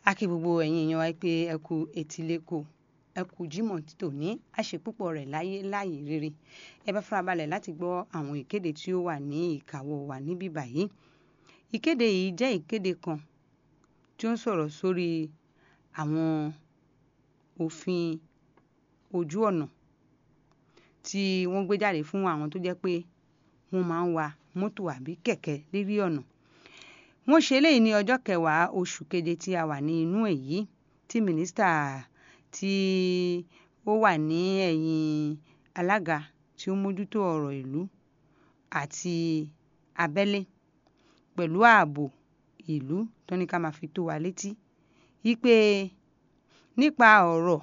a kí gbogbo ẹ̀yin èèyàn wa pé ẹ kú etíléko ẹ kú jímọ̀ tòní àṣepúpọ̀ rẹ̀ láyé láàyè rere ẹ bá farabalẹ̀ láti gbọ́ àwọn ìkéde tí ó wà ní ìkáwọ́ wa níbí báyìí ìkéde yìí jẹ́ ìkéde kan tí ó ń sọ̀rọ̀ sórí àwọn òfin ojú ọ̀nà tí wọ́n gbé jáde fún àwọn tó jẹ́ pé wọ́n máa ń wa mọ́tò àbí kẹ̀kẹ́ lérí ọ̀nà wọ́n ṣe eléyìí ní ọjọ́ kẹwàá oṣù keje tí a wà ní inú ẹ̀ yìí tí mínísítà tí ó wà ní ẹ̀yìn alága tí ó mójútó ọ̀rọ̀ ìlú àti abẹ́lé pẹ̀lú ààbò ìlú tó ní ká máa fi tó wa létí wípé nípa ọ̀rọ̀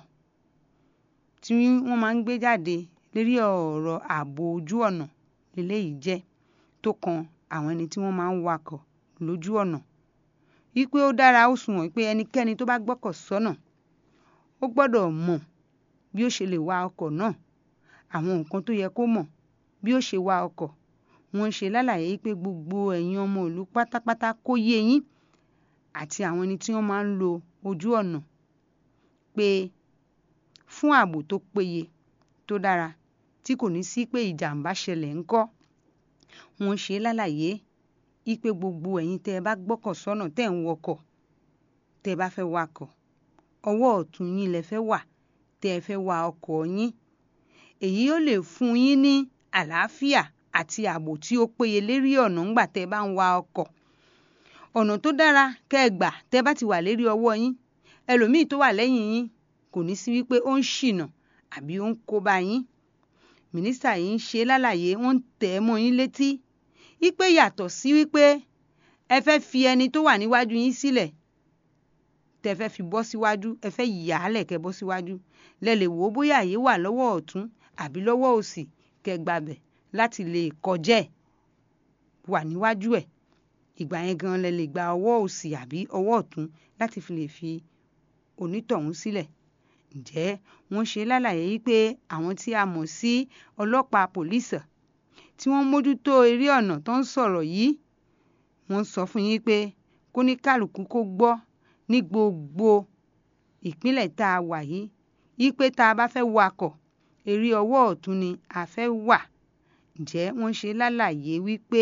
tí wọ́n máa ń gbé jáde lérí ọ̀rọ̀ ààbò ojú ọ̀nà lélẹ́yìí jẹ́ tó kan àwọn ẹni tí wọ́n máa ń wakọ̀ lójú ọ̀nà wípé ó dára ó sunwọ̀n pé ẹnikẹ́ni tó bá gbọ́kọ̀ sọ́nà ó gbọ́dọ̀ mọ̀ bí ó ṣe lè wa ọkọ̀ náà àwọn nǹkan tó yẹ kó mọ̀ bí ó ṣe wa ọkọ̀ wọ́n ṣe lálàyé pé gbogbo ẹ̀yin ọmọ ìlú pátápátá kó yé yín àti àwọn ẹni tí wọ́n máa ń lo ojú ọ̀nà pé fún ààbò tó péye tó dára tí kò ní sí pé ìjàmbá ṣẹlẹ̀ ńkọ́ wọ́n ṣe lálàyé ipe gbogbo ẹ̀yin tẹ́ ẹ bá gbọ́kọ̀ sọ́nà tẹ́ ń wọkọ̀ tẹ́ ẹ bá fẹ́ wakọ̀ ọwọ́ ọ̀tún yín lẹ fẹ́ wà tẹ́ ẹ fẹ́ wa ọkọ̀ yín èyí ó lè fún yín ní àlàáfíà àti ààbò tí ó péye lérí ọ̀nà ńgbà tẹ́ ẹ bá ń wa ọkọ̀ ọ̀nà tó dára kẹ́ ẹ gbà tẹ́ ẹ bá ti wà lérí ọwọ́ yín ẹlòmíì tó wà lẹ́yìn yín kò ní sí wípé ó ń ṣìnà àbí ó ń kó bá yín mínísítà yìí ń ṣe lálàyé wọ́n ń tẹ̀ ẹ́ mọ́ yín létí wípé yàtọ̀ sí wípé ẹ fẹ́ fi ẹni tó wà níwájú yín sílẹ̀ tẹ fẹ́ fi bọ́ síwájú ẹ fẹ́ yà á lẹ̀ kẹ́ bọ́ síwájú lẹ lè wò ó bóyá àyè wà lọ́wọ́ ọ̀tún àbí lọ́wọ́ òsì kẹ́ gbàbẹ̀ láti lè kọjá ẹ̀ wà níwájú ẹ̀ ìgbà yẹn gan lẹ lè gba ọwọ́ òsì àbí ọwọ́ ọ̀tún láti fi lè fi onítọ̀hún sílẹ̀ ǹjẹ́ wọ́n ṣe lálàyé wípé àwọn tí a mọ̀ sí ọlọ́pàá pòlísà tí wọ́n mójútó eré ọ̀nà tó ń sọ̀rọ̀ yìí wọ́n sọ fún yín pé kóníkàlùkù kó gbọ́ ní gbogbo ìpínlẹ̀ tá a wà yìí wípé tá a bá fẹ́ wakọ̀ eré ọwọ́ ọ̀tún ni a fẹ́ wà ǹjẹ́ wọ́n ṣe lálàyé wípé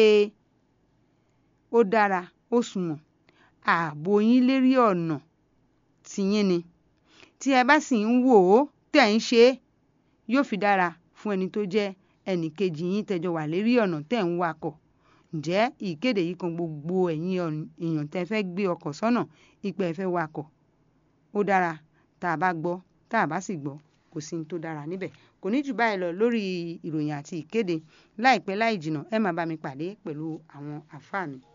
ó dára ó sunwọ̀n ààbò yín lérí ọ̀nà tìyín ni tí ẹ bá sì ń wò ó tẹ̀ ń ṣe é yóò fi dára fún ẹni tó jẹ́ ẹnì kejì yín tẹjọ wà lérí ọ̀nà tẹ̀ ń wakọ̀ ǹjẹ́ ìkéde yìí kan gbogbo ẹ̀yin èèyàn tẹ́ fẹ́ gbé ọkọ̀ sọ́nà ipò ẹ fẹ́ wakọ̀ ó dára tá a bá gbọ́ tá a bá sì gbọ́ kò sí ní tó dára níbẹ̀ kò ní jù báyìí lọ lórí ìròyìn àti ìkéde láìpẹ́ láì jìnnà ẹ máa bá mi pàdé pẹ̀lú àwọn àfáà mi.